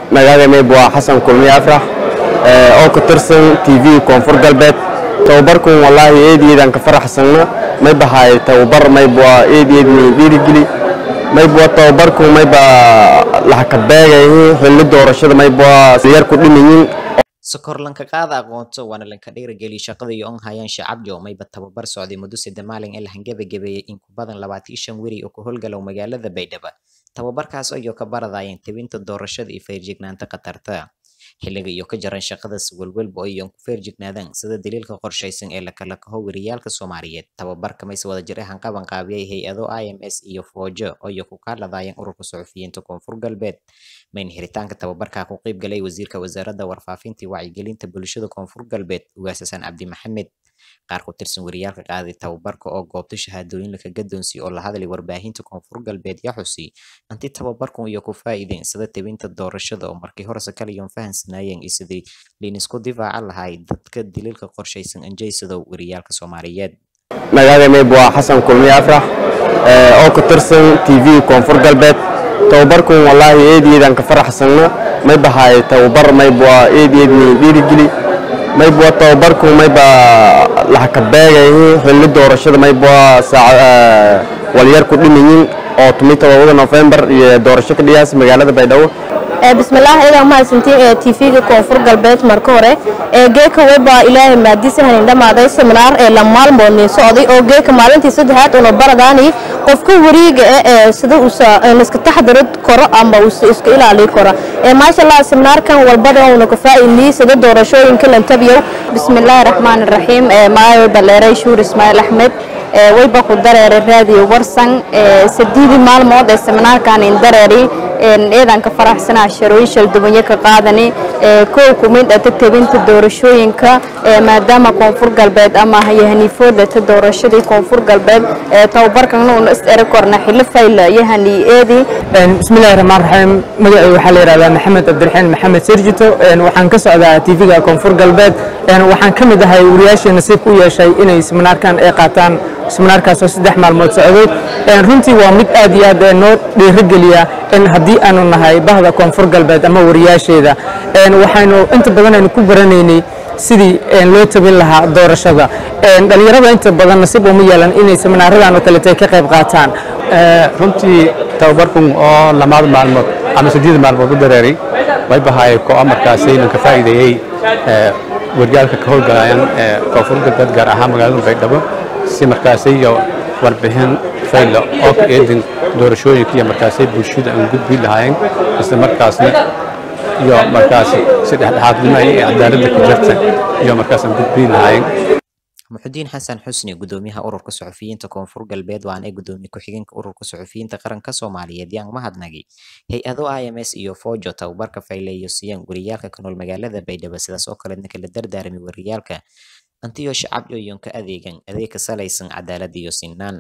magaalada mayb waa xasan kulmiye afrax oo ka tirsan t v koonfur galbeed tababarkun wallaahi eed eedaan ka faraxsanna may bahaay tababar mayb waa eed eed min dhiirigeli mayb waa tababarkun mayba laxakabeegayihiin xilli doorashada mayb waa yar ku dhimayiin sokor lanka qaada aqoonto waana lanka dhiirigeliya shaqada iyo on hayaan shacabjo mayba tababar socday muddo sadde maalin ee lahan gebagabeeyey in ku badan labaatan shan weri oo ka howlgalow magaalada baydhabo tababarkaas ayoo ka baradayeen tebinta doorashada iyo feerjignaanta khatarta xilliga iyo ka jaran shaqada siwalwalba oo iyoon ku feerjignaadaan sida daliilka qorshaysan ee lakala kaho weriyaalka soomaaliyeed tababarka mayse wada jir ahaan qaban qaabiyay hay-ado i m s iyo foojo oo iyo ku kaaladayeen ururka suxufiyiinta koonfur galbeed mayn xiritaanka tababarka ku qayb galay wasiirka wasaaradda warfaafinta iyo wacyigelinta bulshada koonfur galbeed ugaas xasan cabdi maxamed qaar ku tirsan wariyaalka qaaday tababarka oo goobta shahaadooyin laka gadoonsi oo la hadlay warbaahinta koonfur galbeed yaa xusi anti tababarkan iyo ku faa'iideen sida tebinta doorashada oo markii horese kaliyoon fahansanaayeen iyo sidii liinisku difaaca lahay dadka daliilka qorshaysan anjaysadow wariyaalka soomaaliyeed magaalada mayb waa xasan kulmiye afrax oo ka tirsan t v koonfur galbeed tababarkun wallaahi eed eedaan ka faraxsanna may bahaay tababar mayb waa eed eed min dhiirigeli mayb waa tababarku mayba laxakabeegayihiin xilli doorashada mayb waa walyar ku dhimayiin oo tumi todobada nofembar iyo doorasho ka dhiyaasa magaalada baydhabo bismillaah idan mahadsantiin ee tv-ga koonfur galbeed marka hore ee geeka weba ilaahay maadisahanin dhammaaday seminaar ee la maalmoodnin socday oo geeka maalintii saddexaad una baradaani qofka wariiga ee sida uusa iska taxdiro karo ama uusa iska ilaali karo ee maasha allah seminaarkan walbada una ka faa'iidnii sida doorashooyinka lantabiyow bismillaahi raxmaani raxiim ee maayo baleeray shuur ismaaciil axmed wayba ku dareeray raadiyo warsan sadiidii maalmood ee seminaarkan in dareeri eedanka faraxsanaa sharooyin shaldubanyo ka qaadani kow ku mid ata tebinta doorashooyinka maadaama koonfur galbeed ama yahaniifoodata doorashadii koonfur galbeed tababarkana una is eri korna xillo fayla yahani eedi bismillahi raxmaan raxiim magacay waxaa la yidhahdaa maxamed cabdiraxiin maxamed sirjito waxaan ka socdaa tv-ga koonfur galbeed waxaan ka mid ahay wariyaashii nasiibka u yeeshay inay seminaarkan ay qaataan seminaarkaasoo saddex maalmood socday runtii waa mid aad iyo aad noo dhiirigeliya in haddii aanu nahay bahda koonfur galbeed ama wariyaasheeda waxaynu inta badan aynu ku baranaynay sidii loo tabin lahaa doorashada dhalinyarada inta badan nasiib uma yeelan inay seminaaradan oo kaleeta ka qayb qaataan runtii tababarkun oo lamaad maalmood ama sideed maalmood u dareeray way bahaay ko markaasi inaan ka faa'iideeyey waryaalka ka howlgalayaan koonfur galbeed gaar ahaan magaalada baydhabo si markaasi iyo warbixin fayla oo ka eedin doorashooyinka iyo markaasi bulshada aan gudbi lahaayeen isla markaasna iyo markaasi si dhexdhexaadnimo iyo cadaaladda ka jirta iyo markaas aan gudbi lahaayeen muxudiin xasan xusni gudoomiyaha ururka suxufiyiinta koonfur galbeed waana gudoomiye ku-xigeenka ururka suxufiyiinta qaranka soomaaliyeed yaan mahadnagay hay-ado i m s iyo foojo tababarka fayleeyo siiyaan wariyaalka ka nool magaalada baydhabo sidaas oo kaleedna kala dardaarmay wariyaalka antiyo shacab yoyon ka adeegan adeeg ka salaysan cadaalad iyo sinaan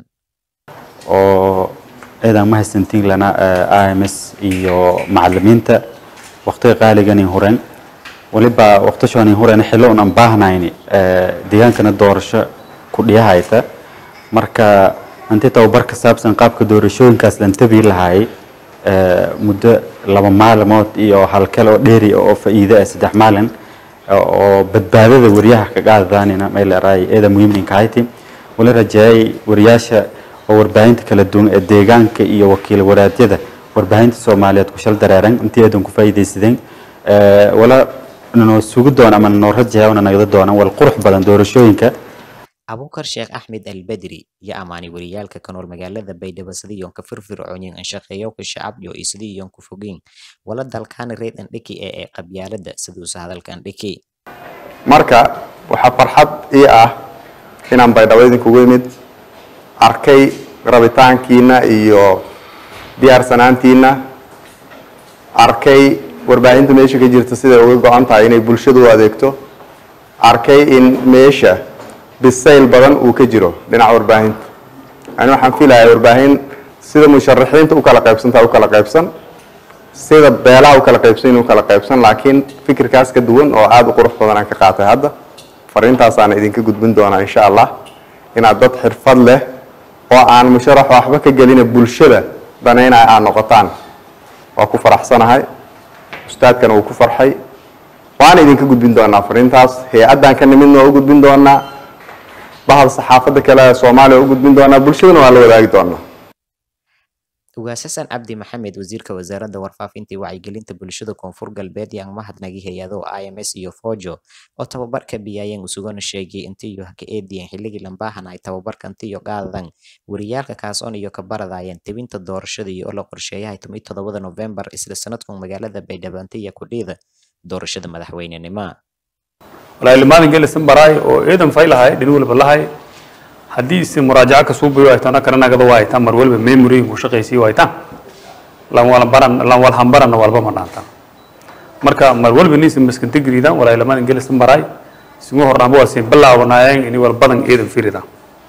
oo eedaan mahadsantiin lana i m s iyo macalimiinta waqtiga qaaliganin horen waliba waqtashoonin horen xillo un aan baahnayni deegaankana doorasho ku dhiyahayta marka anti tababar ka saabsan qaabka doorashooyinkaas lan tabii lahaayay muddo laba maalmood iyo hal kale oo dheeri oo faa'iido ah saddex maalin oo badbaadada wariyaha ka qaadadaanina meel araay eeda muhiimninka hayti wala rajeeyay wariyaasha oo warbaahinta kala duwan ee deegaanka iyo wakiil waraadyada warbaahinta soomaaliyeed ku shal dareeran intii eedan ku faa'iidaysadeen wala noo sugi doona ama noo rajeeya una nagda doona wal qurux badan doorashooyinka abuukar sheekh axmed albedri iyo amaani wariyaalka ka nool magaalada baydhabo sidii yoon ka firfircoonyin anshaqeeyowka shacabyo iyo sidii yoon ku fogeyn wala dalkaani reed andhiki ee ee qabyaalada siduusa hadalka andhiki marka waxaa farxad ii ah inaan baydhabo idinkugu imid arkay rabitaankiina iyo diyaarsanaantiina arkay warbaahinta meesha ka jirta siday uga go-an tahay inay bulshadu u adeegto arkay in meesha bisayl badan uu ka jiro dhinaca warbaahinta ani waxaan filayaa warbaahin sida musharaxiinta u kala qaybsantaa u kala qaybsan sida beelaha u kala qaybsan u kala qaybsan laakiin fikirkaas ka duwan oo aada u qurux badan aan ka qaatay hadda fariintaasaana idinka gudbin doonaa insha allah inaad dad xirfad leh oo aan musharax waxba ka gelina bulshada danaynaya aad noqotaan waa ku faraxsanahay ustaadkana uu ku farxay waana idinka gudbin doonaa fariintaas hay-addan ka nimidna waa u gudbin doonaa bahda saxaafadda kale ee soomaaliya waa u gudbin doonaa bulshadana waa la wadaagi doonaa ugaas xasan cabdi maxamed wasiirka wasaaradda warfaafinta iyo wacyigelinta bulshada koonfur galbeed yaan mahadnagi hay-ado ims iyo fojo oo tababarka biyaayeen usugana sheegay intiyo ka eediyeen xilligii lambaahan ay tababarka intiyo qaadan wariyaalka kaasoon iyo ka baradayeen tebinta doorashada iyo oo la qorsheeyahay tomi todobada novembar isla sanadkan magaalada baydhabo intiya kudhiida doorashada madaxweynenimo walaahi limaadan gelisan baraay oo eedan faylahay dhin walba lahay haddii isi muraajaco kasuu bayo ay tana kana nagada waa aytaan mar walba memory ku shaqaysii waa aytaan lan wala baran lan wal hambarana walba ma dhaantaan marka mar walba niisi maskanta gariidaan walaahi limaadan gelisan baraay isugu hornaanba waa siin bilaawanaayeen ini wal badan eedan firidaan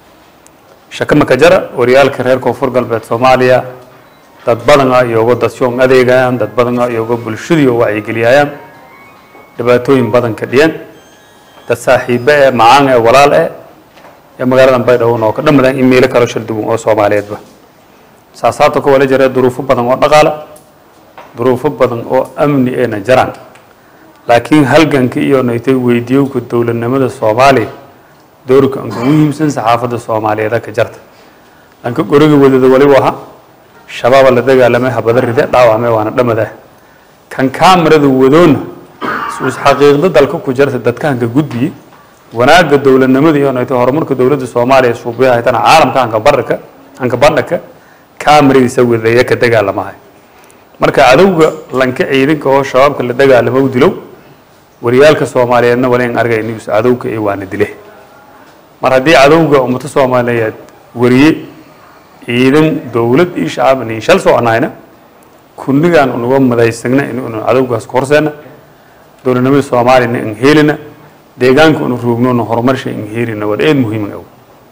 shaka maka jara waryaalka reer koonfur galbeed soomaaliya dad badana iyooga dadshoon adeegayaan dad badana iyooga bulshadii oo wacyigeliyayaan dhibaatooyin badan ka dhiyeen dad saaxiibe ee macaan ee walaal eh ee magaaladan baydhabo oo ka dhammadaan in meelo kalo sharduwan oo soomaaliyeedba saasaabta ka wala jira duruufo badan oo dhaqaale duruufo badan oo amni eena jaraan laakiin halganka iyo naytay weydiyowka dowladnimada soomaaliya doorka anka muhiimsan saxaafadda soomaaliyeed ka jarta anka goriga wadada waliba aha shabaaba la dagaalamay habada ride dhaawacmay waana dhammadaa kan kaamarada wadoona is xaqiiqda dalka ku jirta dadka hanka gudbiye wanaagga dowladnimada iyo nayto horumarka dowladda soomaaliya suubiya haytana caalamka hanka baraka hanka bandhaka kaamaradiisa wadaya ka dagaalamahay marka cadowga lanka ciidanka oo shabaabka la dagaalamo u dilow wariyaalka soomaaliyeedna wala in argay inuu cadowga ee waana dile mar haddii cadowga ummado soomaaliyeed wariye ciidan dowlad iyo shacab nin shal soo anayna kunnigaan unaga madaysagna inuu cadowgaas ku horseena dowladnimada soomaaliyana in helina deegaanka unu roognoona horumarsha in helina waa eed muhiim ah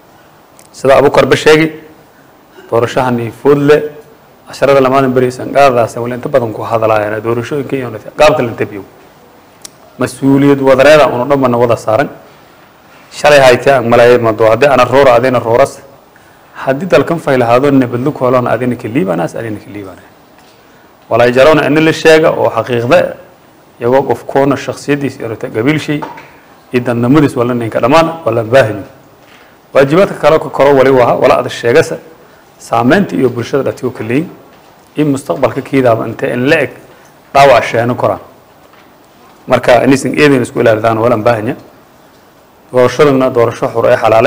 sida abukarba sheegay doorashahani foodle casharada lamadan beri sanqaadadaas wala inta badan ku hadlaayaan doorashooyinka iyo qaabka la tabiyo mas-uuliyad wadareeda unu dhanbana wada saaran shalay haytee aan malaayay mado haddii ana roora adina rooras haddii dalkan faylahaado nabadlu koolona adina ka liibanaas adina ka liibana walaa jarona ina la sheega oo xaqiiqda iyagoo qofkoona shaksiyadiis yarata gabiilshay iyo dadnimadiis wala ninka dhammaan wala baahimi waajibaadka kale ka koro wali waha wala ada sheegasa saameynta iyo bulshada dhatigo kaleyin in mustaqbalka kiidaaba intee in la eg dhaawac sheeno koraan marka inaysan eedan isku ilaalidaan walan baahanya doorashaduna doorasho xur ee xalaale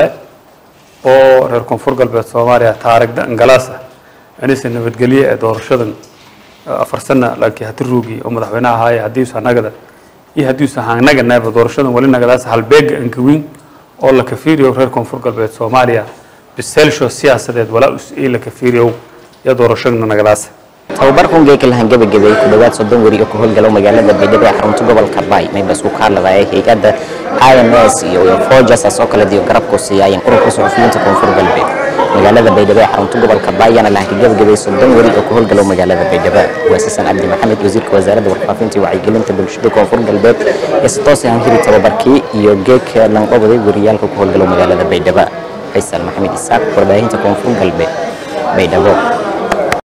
oo reer koonfur galbeed soomaaliya taarigda ingalaas ah inaysan nabadgelye ee doorashadan afar sana laakiin hati ruugi oo madaxweynaha ahaaya haddiiusa nagada iyo haddiiusa hanaga naaba doorashadan wali nagadaas halbeega ankawiin oo la kafiiriyo reer koonfur galbeed soomaaliya biseelsho siyaasadeed walaa us ii la kafiiriyo iyo doorashadana nagadaas tababarkan geeka lahan gabagabay ku dhawaad soddon weri oo ka howlgalo magaalada baydhabo ee xarunta gobolka bay mayba isku kaaladaaya hay-adda ims iyo fojasaas oo kale diyo garabku siiyaayan ururka suxufiyiinta koonfur galbeed magaalada baydhabo ee xarunta gobolka bayana lahan ka gabagabay soddon weri oo ka howlgalo magaalada baydhabo waasasan cabdi maxamed wasiirka wasaaradda warfaafinta iyo wacyigelinta bulshada koonfur galbeed ee sitoose hanhiri tababarkii iyo geeka langqobaday weriyaalka ku howlgalo magaalada baydhabo faysal maxamed isaaq warbaahinta koonfur galbeed baydhabo